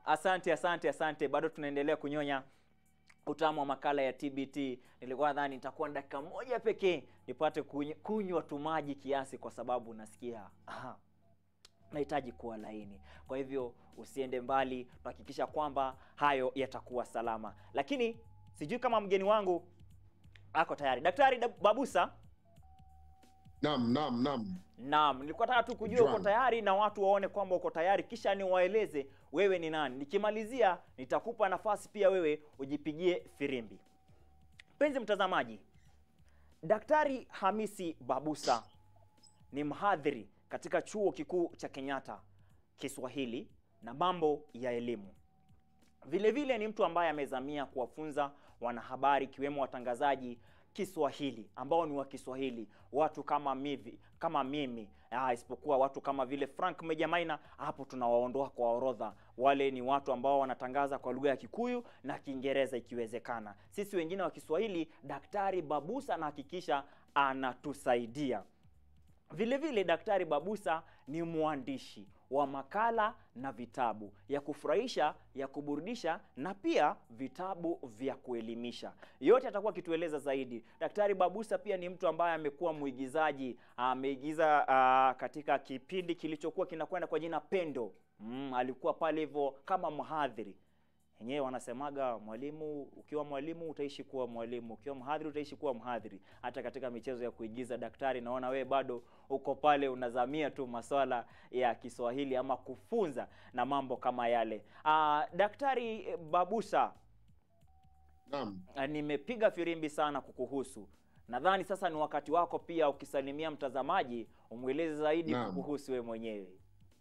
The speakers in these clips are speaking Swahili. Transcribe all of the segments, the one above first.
Asante, asante, asante. Bado tunaendelea kunyonya utamu wa makala ya TBT. Nilikuwa nadhani nitakuwa na dakika moja pekee nipate kuny- kunywa tu maji kiasi, kwa sababu nasikia aha, nahitaji kuwa laini. Kwa hivyo usiende mbali, tuhakikisha kwamba hayo yatakuwa salama. Lakini sijui kama mgeni wangu ako tayari. Daktari Da- Babusa, Naam, naam, naam. Naam, nilikuwa nataka tu kujua Juan. uko tayari na watu waone kwamba uko tayari, kisha niwaeleze wewe ni nani. Nikimalizia nitakupa nafasi pia wewe ujipigie firimbi. Mpenzi mtazamaji, Daktari Hamisi Babusa ni mhadhiri katika chuo kikuu cha Kenyatta Kiswahili na mambo ya elimu. Vile vile ni mtu ambaye amezamia kuwafunza wanahabari ikiwemo watangazaji Kiswahili ambao ni wa Kiswahili, watu kama mivi, kama mimi ah, isipokuwa watu kama vile Frank Mejamaina, hapo tunawaondoa kwa orodha. Wale ni watu ambao wanatangaza kwa lugha ya Kikuyu na Kiingereza ikiwezekana. Sisi wengine wa Kiswahili, Daktari Babusa anahakikisha anatusaidia. Vile vile Daktari Babusa ni mwandishi wa makala na vitabu ya kufurahisha, ya kuburudisha na pia vitabu vya kuelimisha. Yote atakuwa akitueleza zaidi. Daktari Babusa pia ni mtu ambaye amekuwa mwigizaji, ameigiza ah, katika kipindi kilichokuwa kinakwenda kwa jina Pendo. Mm, alikuwa pale hivyo kama mhadhiri wenyewe wanasemaga mwalimu, ukiwa mwalimu utaishi kuwa mwalimu, ukiwa mhadhiri utaishi kuwa mhadhiri. Hata katika michezo ya kuigiza, daktari, naona wewe bado uko pale unazamia tu maswala ya Kiswahili ama kufunza na mambo kama yale. Aa, Daktari Babusa, Naam. ah, nimepiga firimbi sana kukuhusu. Nadhani sasa ni wakati wako pia ukisalimia mtazamaji umweleze zaidi Naam. kukuhusu wewe mwenyewe.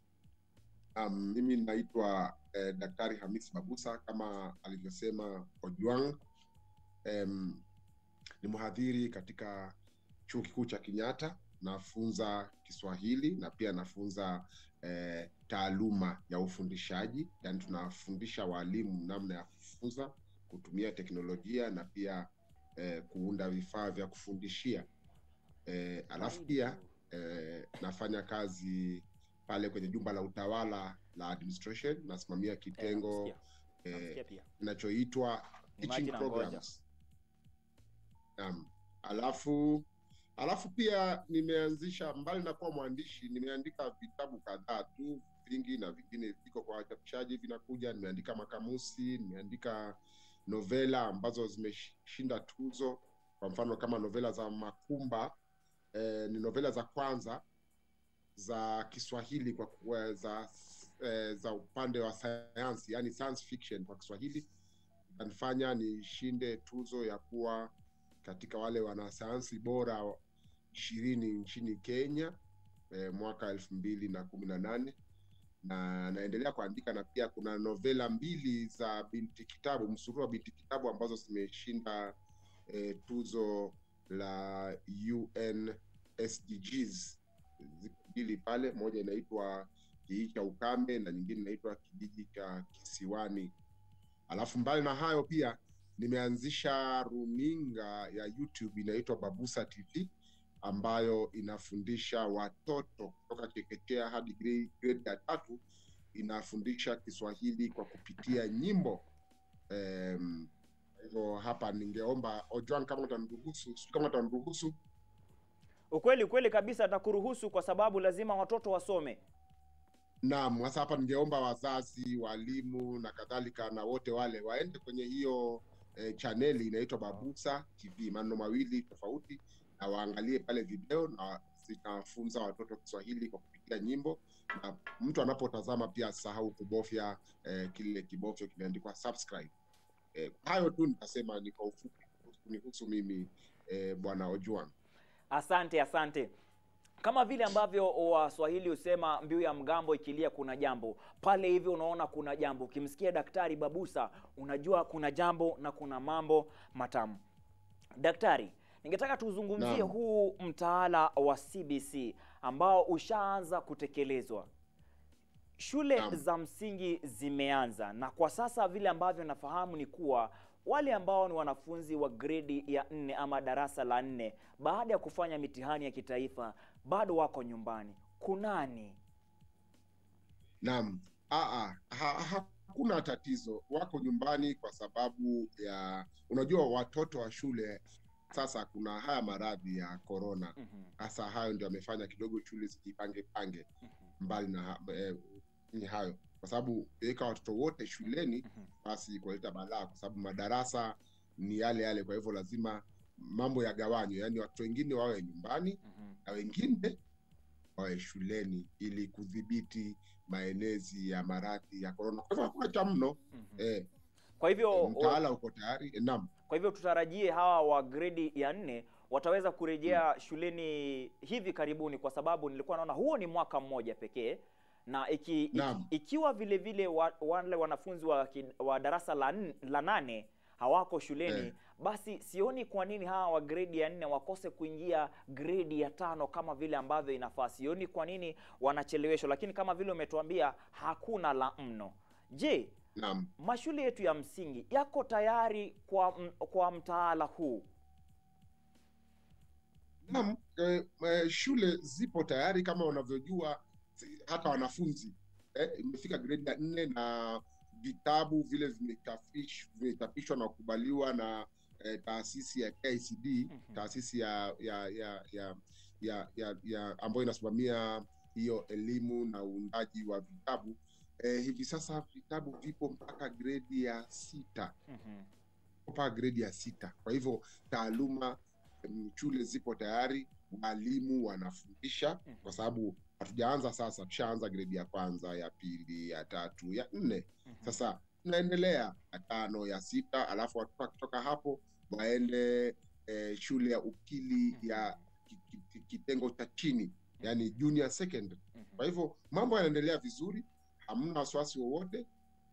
Um, mimi naitwa eh, Daktari Hamis Babusa kama alivyosema Ojwang. Um, ni mhadhiri katika chuo kikuu cha Kenyatta, nafunza Kiswahili na pia nafunza eh, taaluma ya ufundishaji, yaani tunafundisha walimu namna ya kufunza kutumia teknolojia na pia eh, kuunda vifaa vya kufundishia. Eh, alafu pia eh, nafanya kazi pale kwenye jumba la utawala la administration, nasimamia kitengo Eh, eh, Nasikia pia. kinachoitwa Ni teaching maji na ngoja. programs. Naam. Alafu alafu pia nimeanzisha, mbali na kuwa mwandishi, nimeandika vitabu kadhaa tu vingi, na vingine viko kwa wachapishaji vinakuja. Nimeandika makamusi, nimeandika novela ambazo zimeshinda tuzo, kwa mfano kama novela za Makumba eh, ni novela za kwanza za Kiswahili kwa kwa- za eh, za upande wa sayansi, yani science fiction kwa Kiswahili ikanifanya nishinde tuzo ya kuwa katika wale wanasayansi bora ishirini nchini Kenya eh, mwaka elfu mbili na kumi na nane na naendelea kuandika na pia kuna novela mbili za binti kitabu, msururu wa binti kitabu ambazo zimeshinda eh, tuzo la UN SDGs. Ziko mbili pale, moja inaitwa kijiji cha ukame na nyingine inaitwa kijiji cha kisiwani. Alafu mbali na hayo pia nimeanzisha runinga ya YouTube inaitwa Babusa TV ambayo inafundisha watoto kutoka chekechea hadi grade grade ya tatu, inafundisha Kiswahili kwa kupitia nyimbo. Em, Kwa hivyo hapa ningeomba Ojwang, kama utaniruhusu, sijui kama utaniruhusu. Ukweli ukweli kabisa, atakuruhusu kwa sababu lazima watoto wasome. Naam, sasa hapa ningeomba wazazi, walimu na kadhalika na wote wale waende kwenye hiyo eh, chaneli inaitwa Babusa TV, maneno mawili tofauti, na waangalie pale video na zitafunza watoto Kiswahili kwa kupitia nyimbo, na mtu anapotazama pia asisahau kubofya eh, kile kibofyo kimeandikwa subscribe. Eh, hayo tu nitasema ni kwa ufupi kunihusu mimi eh, bwana Ojwang. Asante, asante. Kama vile ambavyo Waswahili husema mbiu ya mgambo ikilia kuna jambo pale, hivyo unaona kuna jambo. Ukimsikia Daktari Babusa unajua kuna jambo na kuna mambo matamu. Daktari, ningetaka tuzungumzie Naam. huu mtaala wa CBC ambao ushaanza kutekelezwa. Shule Naam. za msingi zimeanza na kwa sasa vile ambavyo nafahamu ni kuwa wale ambao ni wanafunzi wa gredi ya nne ama darasa la nne baada ya kufanya mitihani ya kitaifa bado wako nyumbani. Kunani? Naam. Aa, ha, hakuna tatizo, wako nyumbani kwa sababu ya unajua, watoto wa shule sasa, kuna haya maradhi ya korona, Mhm, hasa hayo ndio amefanya kidogo shule zijipange pange mhm, mbali na ha- eh, ni hayo, kwa sababu ukiweka watoto wote shuleni mhm. basi kuleta balaa, kwa sababu madarasa ni yale yale. Kwa hivyo lazima mambo yagawanywe, yaani watoto wengine wawe nyumbani Mhm. na wengine wawe shuleni ili kudhibiti maenezi ya maradhi ya korona. Kwa hivyo hakuna cha mno Mhm. eh, Kwa hivyo mtaala uko tayari eh, naam. kwa hivyo tutarajie hawa wa gredi ya nne wataweza kurejea shuleni hivi karibuni, kwa sababu nilikuwa naona huo ni mwaka mmoja pekee, na iki, iki, Naam. ikiwa vile vile wa, wale wanafunzi wa, ki- wa darasa la, n- la nane hawako shuleni Eh. basi sioni kwa nini hawa wa gredi ya nne wakose kuingia gredi ya tano kama vile ambavyo inafaa. Sioni kwa nini wanacheleweshwa, lakini kama vile umetuambia hakuna la mno. Je, Naam. mashule yetu ya msingi yako tayari kwa m, kwa mtaala huu? Naam, eh, eh, shule zipo tayari kama unavyojua, si- hata wanafunzi eh, imefika gredi ya nne na vitabu vile vimetafish- vimechapishwa na kukubaliwa na eh, taasisi ya KICD, Mhm. taasisi ya ya ya ya, ya, ya, ya ambayo inasimamia hiyo elimu na uundaji wa vitabu. Eh, hivi sasa vitabu vipo mpaka gredi ya sita Mhm. mpaka gredi ya sita. Kwa hivyo taaluma mm, shule zipo tayari, walimu wanafundisha, Mhm. kwa sababu hatujaanza sasa, tushaanza gredi ya kwanza, ya pili, ya tatu, ya nne. Mhm. Sasa tunaendelea ya tano, ya sita, alafu watoto wakitoka hapo waende eh, shule ya upili ya ki- ki- kitengo cha chini, yani junior secondary. Mhm. Kwa hivyo mambo yanaendelea vizuri, hamna wasiwasi wowote,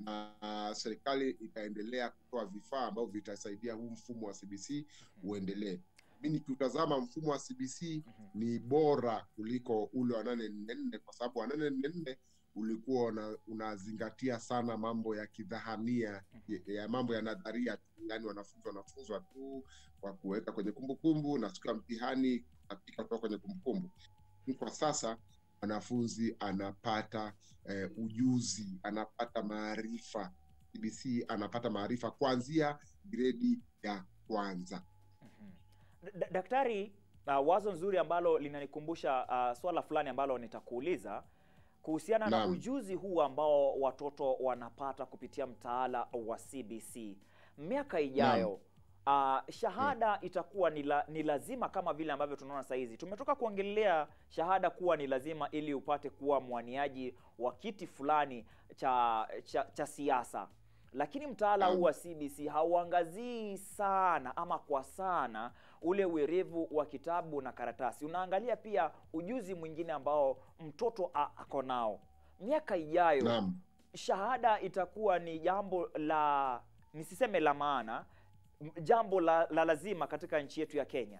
na serikali itaendelea kutoa vifaa ambavyo vitasaidia huu mfumo wa CBC uendelee. Mi nikiutazama mfumo wa CBC Mhm. ni bora kuliko ule wa nane nne nne kwa sababu wa nane nne nne ulikuwa una, unazingatia sana mambo ya kidhahania ya, ya mambo ya nadharia tu, yani wanafunzi wanafunzwa tu kwa kuweka kwenye kumbukumbu na siku ya mtihani katika kutoka kwenye kumbukumbu. Lakini Kwa sasa mwanafunzi anapata eh, ujuzi, anapata maarifa. CBC anapata maarifa kuanzia gredi ya kwanza. Mhm. D- d- Daktari, uh, wazo nzuri ambalo linanikumbusha uh, swala fulani ambalo nitakuuliza kuhusiana na Naam. ujuzi huu ambao watoto wanapata kupitia mtaala wa CBC. Miaka ijayo uh, shahada itakuwa ni, la, ni lazima kama vile ambavyo tunaona saa hizi. Tumetoka kuongelea shahada kuwa ni lazima ili upate kuwa mwaniaji wa kiti fulani cha, cha, cha siasa lakini mtaala Naam. huu wa CBC hauangazii sana ama kwa sana ule uerevu wa kitabu na karatasi. Unaangalia pia ujuzi mwingine ambao mtoto a- ako nao. Miaka ijayo Naam. shahada itakuwa ni jambo la nisiseme la maana, m- jambo la, la lazima katika nchi yetu ya Kenya.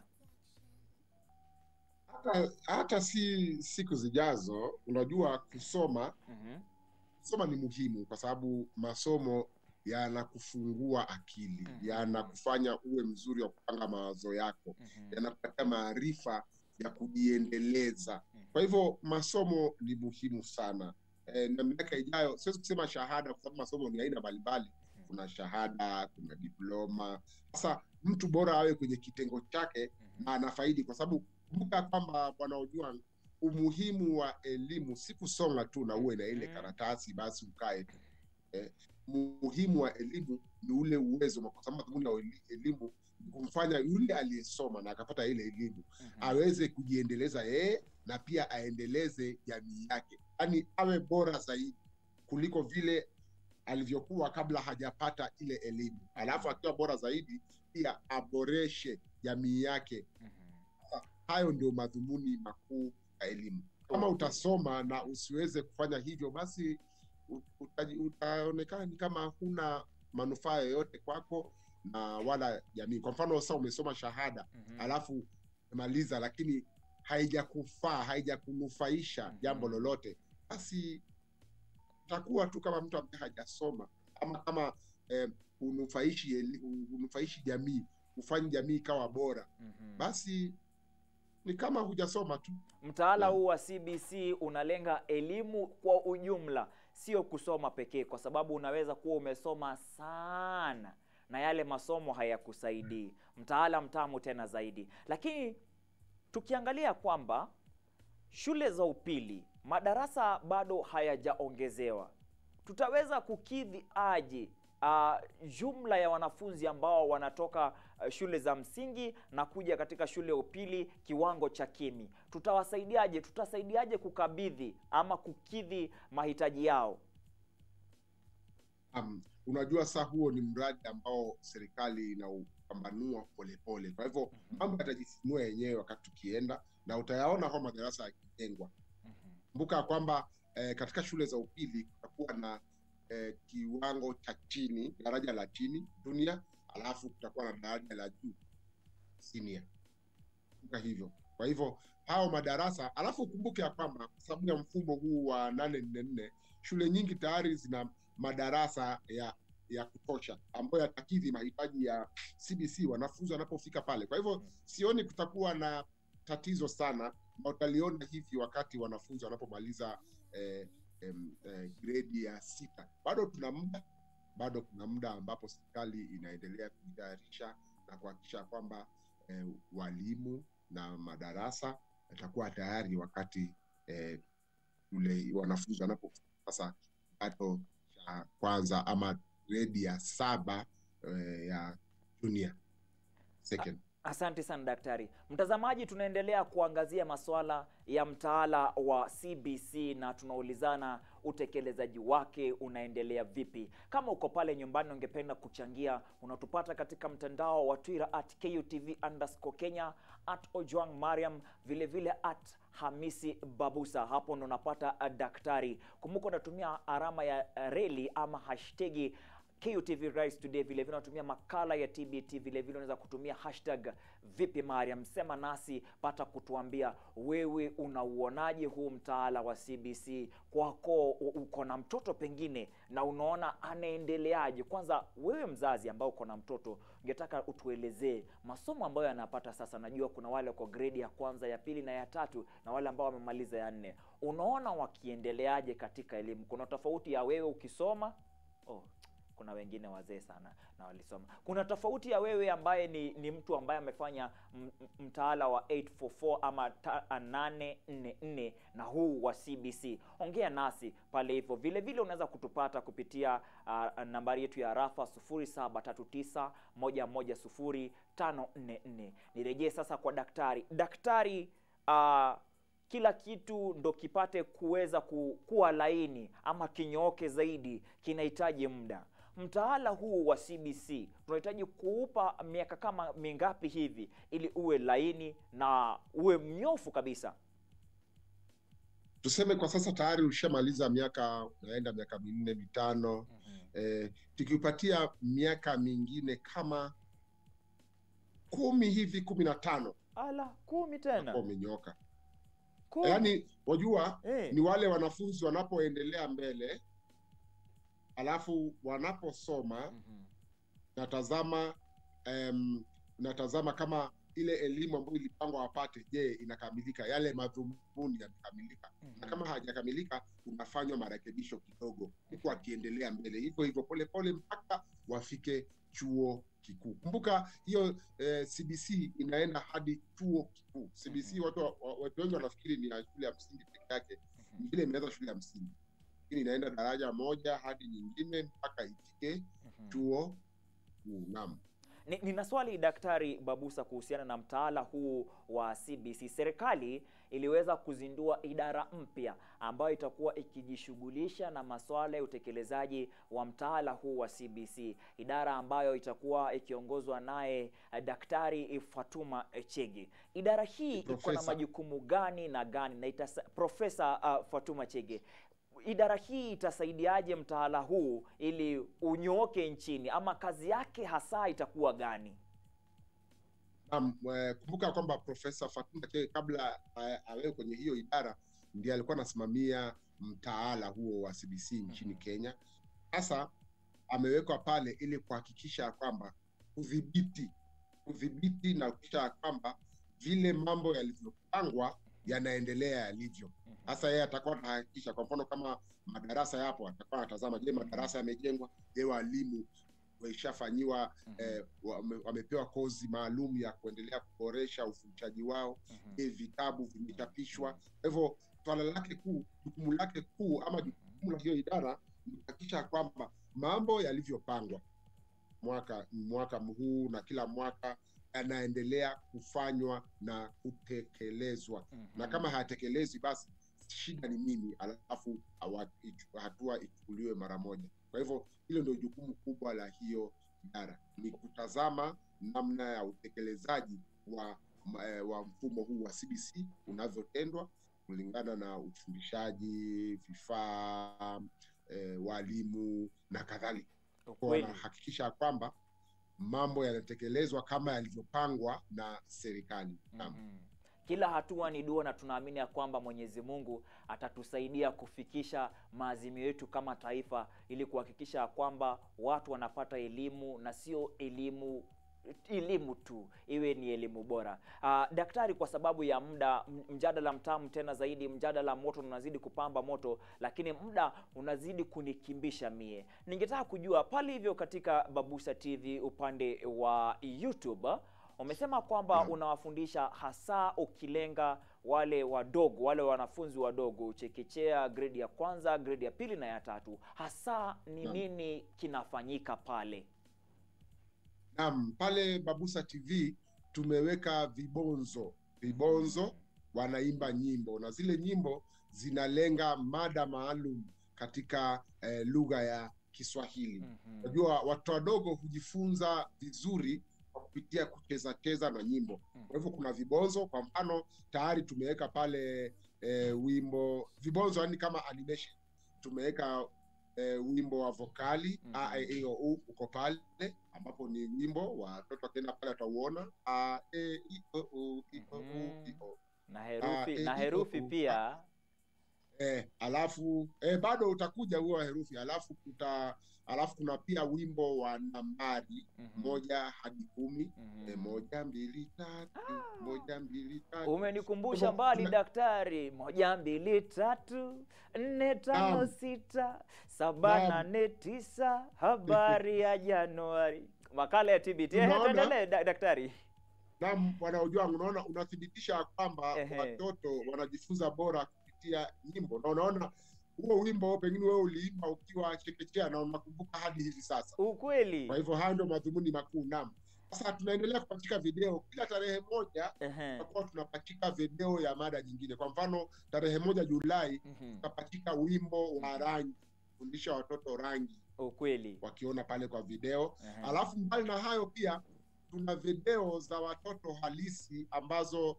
hata, hata si siku zijazo, unajua kusoma Mhm, kusoma ni muhimu kwa sababu masomo yanakufungua akili, Mhm. yanakufanya uwe mzuri wa kupanga mawazo yako, mhm, yanakupatia maarifa ya kujiendeleza. mhm. Kwa hivyo masomo ni muhimu sana. E, na miaka ijayo, siwezi kusema shahada kwa sababu masomo ni aina mbalimbali. Kuna shahada, kuna diploma. Sasa mtu bora awe kwenye kitengo chake Mhm, na anafaidi, kwa sababu kumbuka kwamba bwana Ojwang, umuhimu wa elimu si kusonga tu na uwe na ile Mhm. karatasi basi ukae. Eh, muhimu wa elimu ni ule uwezo, kwa sababu madhumuni ya eli- elimu ni kumfanya yule aliyesoma na akapata ile elimu mhm. aweze kujiendeleza yeye na pia aendeleze jamii yake, yaani awe bora zaidi kuliko vile alivyokuwa kabla hajapata ile elimu. Alafu akiwa bora zaidi, pia aboreshe jamii yake. Mhm. Hayo ndio madhumuni makuu ya elimu. Kama Okay. utasoma na usiweze kufanya hivyo, basi u- utaji- utaonekana ni kama huna manufaa yoyote kwako na wala jamii. Kwa mfano, sasa umesoma shahada Mhm. alafu maliza, lakini haijakufaa haijakunufaisha Mhm. jambo lolote, basi utakuwa tu kama mtu ambaye hajasoma ama kama eh, unufaishi eli- unufaishi jamii, hufanyi jamii ikawa bora, Mhm. basi ni kama hujasoma tu. Mtaala Yeah. huu wa CBC unalenga elimu kwa ujumla, sio kusoma pekee, kwa sababu unaweza kuwa umesoma sana na yale masomo hayakusaidii. Mtaala mtamu tena zaidi, lakini tukiangalia kwamba shule za upili madarasa bado hayajaongezewa, tutaweza kukidhi aje uh, jumla ya wanafunzi ambao wanatoka uh, shule za msingi na kuja katika shule ya upili kiwango cha kimi? Tutawasaidiaje? Tutasaidiaje kukabidhi ama kukidhi mahitaji yao? Um, unajua saa huo ni mradi ambao serikali inaupambanua polepole, kwa hivyo mambo yatajisimua yenyewe wakati tukienda, na utayaona kwa madarasa yakijengwa. Kumbuka kwamba eh, katika shule za upili kutakuwa na eh, kiwango cha chini, daraja la chini junior, alafu kutakuwa na daraja la juu senior. Kumbuka hivyo. Kwa hivyo hao madarasa, alafu ukumbuke ya kwamba kwa sababu ya mfumo huu wa nane nne nne, shule nyingi tayari zina madarasa ya ya kutosha ambayo yatakidhi mahitaji ya CBC wanafunzi wanapofika pale. Kwa hivyo sioni kutakuwa na tatizo sana, na utaliona hivi wakati wanafunzi wanapomaliza eh, em, eh, gredi ya sita. Bado tuna muda, bado kuna muda ambapo serikali inaendelea kujitayarisha na kuhakikisha kwamba eh, walimu na madarasa yatakuwa tayari wakati eh, ule wanafunzi wanapofika sasa kidato cha kwanza ama gredi ya saba eh, ya junior second. Asante sana daktari. Mtazamaji, tunaendelea kuangazia masuala ya mtaala wa CBC na tunaulizana utekelezaji wake unaendelea vipi. Kama uko pale nyumbani ungependa kuchangia, unatupata katika mtandao wa Twitter at KUTV underscore Kenya, at Ojwang Mariam, vile vile at Hamisi Babusa. Hapo ndo unapata uh, daktari. Kumbuka unatumia alama ya uh, reli ama hashtagi KUTV Rise Today. Vile vile unatumia makala ya TBT, vile vile unaweza kutumia hashtag vipi Mariam, sema nasi, pata kutuambia wewe unauonaje huu mtaala wa CBC kwako. u- Uko na mtoto pengine na unaona anaendeleaje? Kwanza wewe mzazi ambao uko na mtoto, ungetaka utuelezee masomo ambayo yanapata sasa. Najua kuna wale wako gredi ya kwanza, ya pili na ya tatu, na wale ambao wamemaliza ya nne. Unaona wakiendeleaje katika elimu? Kuna tofauti ya wewe ukisoma oh, kuna wengine wazee sana na walisoma. Kuna tofauti ya wewe ambaye ni, ni mtu ambaye amefanya m- m- mtaala wa 844 ama ta- 844 na huu wa CBC. Ongea nasi pale hivyo. Vile vile unaweza kutupata kupitia uh, nambari yetu ya rafa 0739110544. Nirejee sasa kwa daktari. Daktari, uh, kila kitu ndo kipate kuweza ku, kuwa laini ama kinyooke zaidi kinahitaji muda. Mtaala huu wa CBC tunahitaji kuupa miaka kama mingapi hivi ili uwe laini na uwe mnyofu kabisa? Tuseme kwa sasa tayari ushamaliza miaka, unaenda miaka minne mitano, eh, tukiupatia miaka mingine kama kumi hivi kumi na tano Ala, kumi tena utakuwa umenyoka. kumi. Yaani wajua eh. ni wale wanafunzi wanapoendelea mbele alafu wanaposoma Mhm. natazama em, natazama kama ile elimu ambayo ilipangwa wapate, je, inakamilika? Yale madhumuni yamekamilika? Na kama hajakamilika, unafanywa marekebisho kidogo, huku akiendelea mbele, hivyo hivyo polepole mpaka wafike chuo kikuu. Kumbuka hiyo eh, CBC inaenda hadi chuo kikuu. CBC Mhm. watu wa- wa- watu wengi wanafikiri ni ya shule ya msingi peke yake, Mhm. vile imeanza shule ya msingi, lakini inaenda daraja moja hadi nyingine mpaka ifike Mhm. chuo kikuu. Naam. Ni- Nina swali Daktari Babusa kuhusiana na mtaala huu wa CBC. Serikali iliweza kuzindua idara mpya ambayo itakuwa ikijishughulisha na masuala ya utekelezaji wa mtaala huu wa CBC, idara ambayo itakuwa ikiongozwa naye eh, Daktari Fatuma Chege. Idara hii iko na Profesa. majukumu gani na gani na itasa, Profesa uh, Fatuma Chege idara hii itasaidiaje mtaala huu ili unyooke nchini ama kazi yake hasa itakuwa gani? Naam, eh, kumbuka kwamba Profesa Fatuma Chege kabla eh, awewe kwenye hiyo idara ndiye alikuwa anasimamia mtaala huo wa CBC nchini Mhm. Kenya. Sasa amewekwa pale ili kuhakikisha ya kwamba kudhibiti kudhibiti na kuhakikisha ya kwamba vile mambo yalivyopangwa yanaendelea yalivyo. Mhm. Sasa yeye atakuwa anahakikisha, kwa mfano kama madarasa yapo, atakuwa anatazama, je, madarasa yamejengwa? Je, walimu waishafanyiwa Mhm. eh, wame, wamepewa kozi maalum ya kuendelea kuboresha ufundishaji wao? Mhm. Je, vitabu vimechapishwa? Kwa hivyo swala lake kuu, jukumu lake kuu ama jukumu la hiyo idara ni kuhakikisha kwamba mambo yalivyopangwa mwaka mwaka huu na kila mwaka yanaendelea kufanywa na kutekelezwa Mhm. na kama hayatekelezwi basi shida ni nini, alafu hawa- ichu- hatua ichukuliwe mara moja. Kwa hivyo hilo ndio jukumu kubwa la hiyo idara, ni kutazama namna ya utekelezaji wa ma- eh, wa mfumo huu wa CBC unavyotendwa kulingana na ufundishaji, vifaa, eh, walimu na kadhalika. Kwa Ukweli. wanahakikisha kwamba mambo yanatekelezwa kama yalivyopangwa na serikali. Naam. Mhm. Kila hatua ni dua, na tunaamini ya kwamba Mwenyezi Mungu atatusaidia kufikisha maazimio yetu kama taifa, ili kuhakikisha ya kwamba watu wanapata elimu na sio elimu elimu tu, iwe ni elimu bora. Ah, daktari, kwa sababu ya muda, m- mjadala mtamu tena zaidi, mjadala moto unazidi kupamba moto, lakini muda unazidi kunikimbisha mie. Ningetaka kujua pale hivyo katika Babusa TV upande wa YouTube umesema kwamba Naam. unawafundisha hasa ukilenga wale wadogo, wale wanafunzi wadogo, chekechea, gredi ya kwanza, gredi ya pili na ya tatu. Hasa ni Naam. nini kinafanyika pale? Naam, pale Babusa TV tumeweka vibonzo. Vibonzo wanaimba nyimbo na zile nyimbo zinalenga mada maalum katika eh, lugha ya Kiswahili. Mhm. Unajua watoto wadogo hujifunza vizuri kwa kupitia kucheza cheza na nyimbo. Kwa hivyo kuna vibonzo, kwa mfano tayari tumeweka pale eh, wimbo vibonzo, yani kama animation tumeweka eh, wimbo wa vokali Mhm. a e i o u uko pale, ambapo ni wimbo watoto wakienda pale watauona a e i o u i o u i o na Ah, herufi eh, na hiyo herufi tu. pia eh, alafu eh, bado utakuja huo wa herufi, alafu kuta alafu kuna pia wimbo wa nambari Mhm. moja hadi kumi Mhm. eh, moja mbili tatu moja mbili tatu Umenikumbusha Hivyo mbali kuna- daktari. Moja, mbili, tatu, nne, tano, Naam. sita, saba, Naam. nane, tisa. Habari ya Januari. Makala ya TBT. Ehe, Unaona? tuendelee da- daktari. na bwana Ojwang, unaona unathibitisha kwamba Ehe. watoto wanajifunza bora kupitia nyimbo, na unaona huo wimbo pengine wewe uliimba ukiwa chekechea na unakumbuka hadi hivi sasa. Ukweli. Kwa hivyo hayo ndio madhumuni makuu. Naam, sasa tunaendelea kupachika video kila tarehe moja, Ehe. tutakuwa tunapachika video ya mada nyingine. Kwa mfano tarehe moja Julai Mhm. tutapachika wimbo wa rangi, kufundisha watoto rangi Ukweli. wakiona pale kwa video. Ehe. Alafu mbali na hayo pia tuna video za watoto halisi ambazo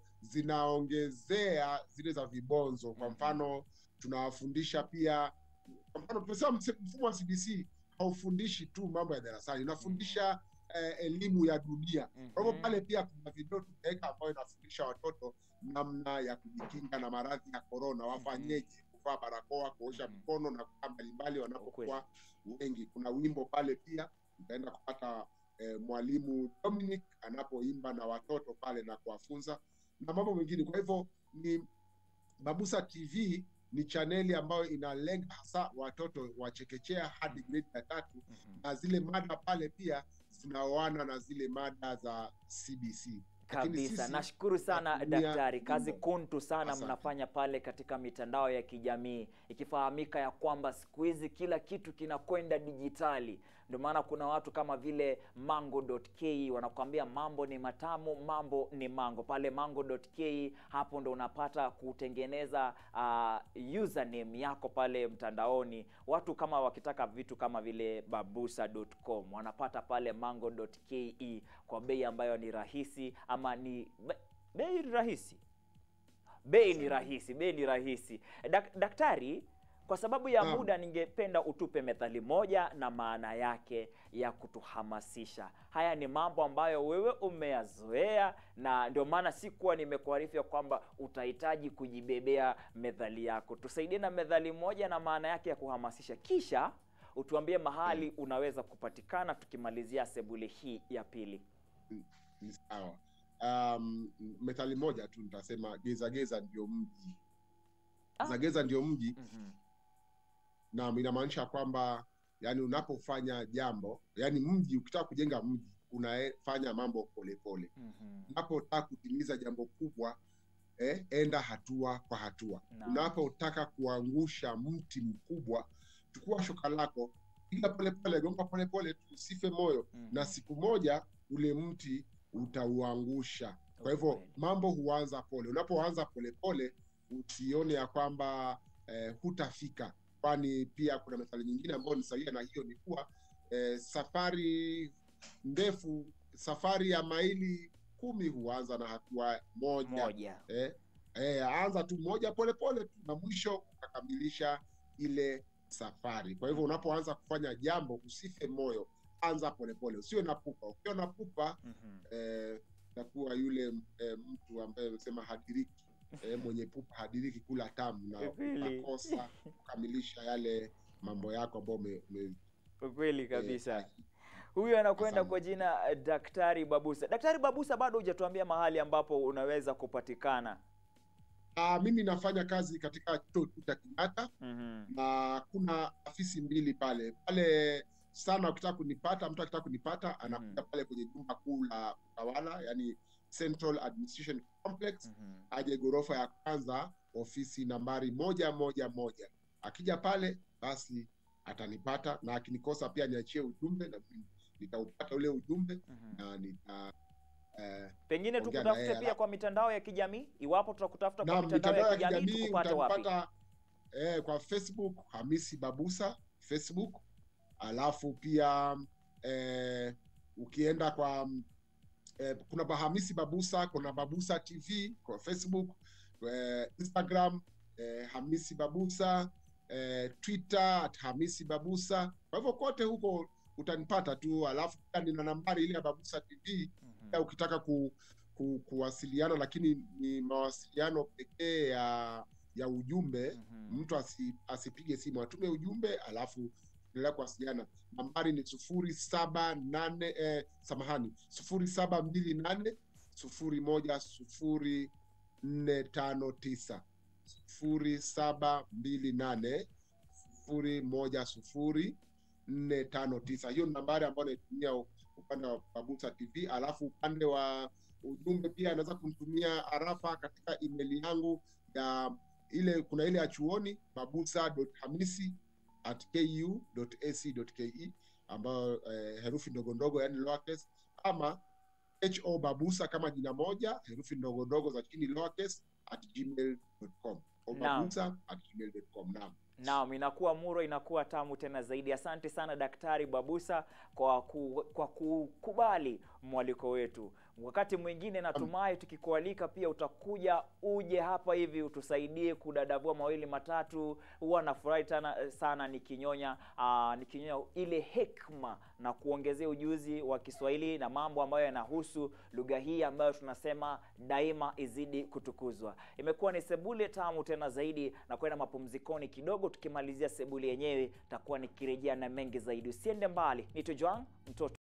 zinaongezea zile za vibonzo. Kwa Mhm. mfano tunawafundisha pia, kwa mfano tumesema mse- mfumo wa CBC haufundishi tu mambo ya darasani, unafundisha eh, elimu ya dunia. Kwa hivyo Mhm. pale pia kuna video tumeweka ambayo inafundisha watoto namna ya kujikinga na maradhi ya korona, wafanyeje, kuvaa barakoa, kuosha Mhm. mikono na kukaa mbalimbali wanapokuwa wengi. Kuna wimbo pale pia utaenda kupata eh, mwalimu Dominic anapoimba na watoto pale na kuwafunza na mambo mengine. Kwa hivyo ni Babusa TV ni chaneli ambayo inalenga hasa watoto wa chekechea hadi gredi ya tatu, Mhm. na zile mada pale pia zinaoana na zile mada za CBC. Lakini Kabisa, sisi nashukuru sana tunatumia daktari, kazi nyimbo. kuntu sana Asante. mnafanya pale katika mitandao ya kijamii, ikifahamika ya kwamba siku hizi kila kitu kinakwenda dijitali. Ndio maana kuna watu kama vile mango.ke wanakuambia mambo ni matamu, mambo ni mango. Pale mango.ke hapo ndo unapata kutengeneza uh, username yako pale mtandaoni. Watu kama wakitaka vitu kama vile babusa.com wanapata pale mango.ke kwa bei ambayo ni rahisi ama ni be- bei rahisi bei ni rahisi bei ni rahisi Dak, daktari kwa sababu ya Naam. muda ningependa utupe methali moja na maana yake ya kutuhamasisha haya ni mambo ambayo wewe umeyazoea na ndio maana sikuwa nimekuarifu ya kwamba utahitaji kujibebea methali yako tusaidie na methali moja na maana yake ya kuhamasisha kisha utuambie mahali unaweza kupatikana tukimalizia sebule hii ya pili Ni sawa. um, methali moja tu nitasema geza geza ndio mji Ah. geza geza ndio mji Mhm. na inamaanisha kwamba yani unapofanya jambo yani mji ukitaka kujenga mji unafanya mambo polepole Mhm. unapotaka kutimiza jambo kubwa eh, enda hatua kwa hatua Naam. unapotaka kuangusha mti mkubwa chukua shoka lako piga polepole gonga polepole tu usife moyo Mhm. na siku moja ule mti utauangusha kwa hivyo Ukweli. mambo huanza pole unapoanza polepole usione ya kwamba eh, hutafika kwani pia kuna methali nyingine ambayo ni sawia na hiyo ni kuwa eh, safari ndefu safari ya maili kumi huanza na hatua moja moja eh, eh, anza tu moja polepole tu na mwisho ukakamilisha ile safari kwa hivyo unapoanza kufanya jambo usife moyo anza polepole usiwe na pupa ukiwa na pupa Mhm. eh, takuwa yule eh, mtu ambaye amesema hadiriki eh, mwenye pupa hadiriki kula tamu na Kweli. unakosa kukamilisha yale mambo yako ambayo ume, ume, kweli eh, kabisa huyu anakwenda Asante. kwa jina eh, daktari babusa daktari babusa bado hujatuambia mahali ambapo unaweza kupatikana Ah, mimi nafanya kazi katika chuo kikuu cha Kenyatta Mhm. na kuna afisi mbili pale pale sana ukitaka kunipata mtu akitaka kunipata anakuja pale kwenye jumba kuu la utawala yani Central Administration Complex Mhm. aje ghorofa ya kwanza ofisi nambari moja moja moja akija pale basi atanipata na akinikosa pia niachie ujumbe na mimi nitaupata ule ujumbe Mhm. na nita eh, pengine Ongea na tukutafute yeye, pia alafu- kwa mitandao ya kijamii iwapo tutakutafuta kwa na mitandao ya kijamii tukupate wapi utanipata eh, kwa Facebook Hamisi Babusa Facebook, alafu pia eh, ukienda kwa eh, kuna ba- Hamisi Babusa, kuna Babusa TV kwa Facebook, eh, Instagram eh, Hamisi Babusa eh, Twitter at Hamisi Babusa. Kwa hivyo kote huko utanipata tu, alafu pia nina nambari ile ya Babusa TV Mhm. pia ukitaka ku, ku, kuwasiliana lakini ni mawasiliano pekee ya ya ujumbe Mhm. mtu asi, asipige simu atume ujumbe alafu endelea kuwasiliana nambari ni sufuri saba nane eh, samahani sufuri saba mbili nane sufuri moja sufuri nne tano tisa sufuri saba mbili nane sufuri moja sufuri nne tano tisa hiyo ni nambari ambayo naitumia upande wa Babusa TV alafu upande wa ujumbe pia anaweza kumtumia arafa katika email yangu ya ile kuna ile ya chuoni babusa.hamisi at ku.ac.ke ambayo eh, herufi ndogo ndogo yani lowercase ama ho babusa kama jina moja herufi ndogo ndogo za chini lowercase at gmail.com au Naam. babusa at gmail.com naam Naam, inakuwa muro, inakuwa tamu tena zaidi. Asante sana Daktari Babusa kwa ku, kwa kukubali mwaliko wetu. Wakati mwingine natumai tukikualika pia utakuja uje hapa hivi utusaidie kudadavua mawili matatu. Huwa nafurahi tana sana nikinyonya aa, nikinyonya ile hekma na kuongezea ujuzi wa Kiswahili na mambo ambayo yanahusu lugha hii ambayo tunasema daima izidi kutukuzwa. Imekuwa ni sebule tamu tena zaidi, na kwenda mapumzikoni kidogo. Tukimalizia sebule yenyewe, takuwa nikirejea na mengi zaidi. Usiende mbali, nito Joan mtoto